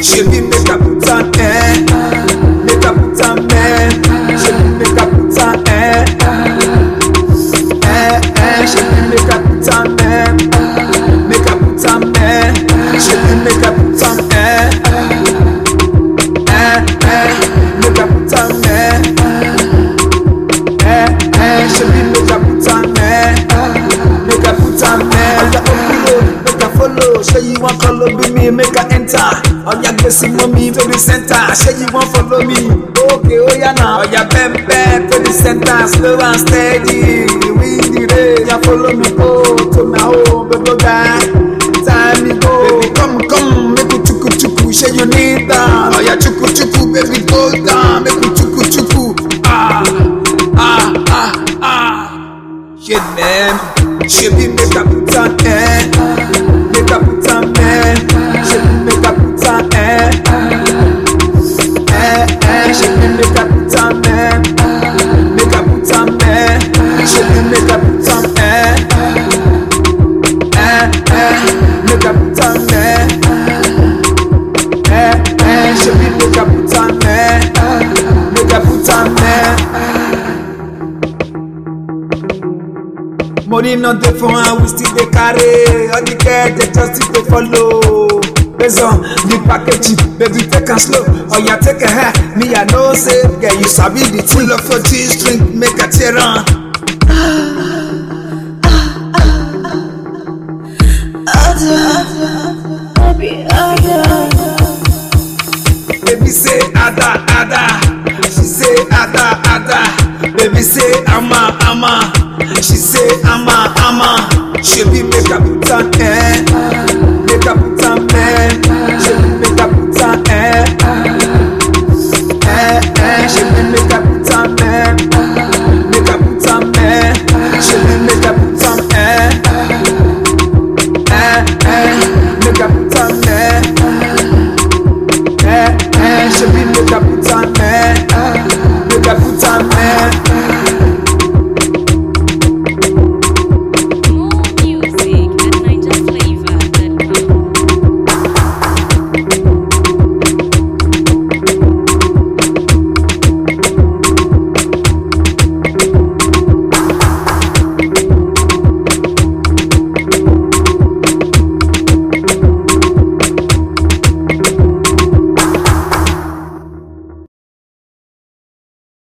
Shebi make I put am eh, make I put am eh, shebi make I put am eh, eh eh, shebi make I put am eh, make I put am eh, shebi make I put am eh, eh eh, make I put am eh, eh eh, shebi make I put am eh, make I put am eh. Oya open road, make I follow. Say you wan follow be me, make I enter. Oya gbèsè mọ́ mi to the center. Say you wan follow me, okay oya na. Oya bend bend to the center, slow and steady. Win the race, oya follow me go to my home, baby guy. Time me go, baby come come, make we chuku chuku. Say you need that, oya chuku chuku, baby go down, make we chuku chuku. Ah ah ah ah. Shit, man. Shebi make a put on eh. Make a put on eh. Shebi make a put on eh. Eh eh. Shebi make a put on eh. Make a put on eh. Shebi make a put on eh. Eh eh. Make a put on eh. Eh eh. Shebi make a put on eh. Make a put on eh. Money not dey for hand, we still dey carry. All the girls dey just still dey follow. Based on the package, baby take am slow. Oya take a hair, me I know say, girl you sabi the thing. Pull up your G-string, make a tear am. Baby say ada ada, she say ada ada. Baby say ama ama, she say ama ama. Shebi make a put on eh,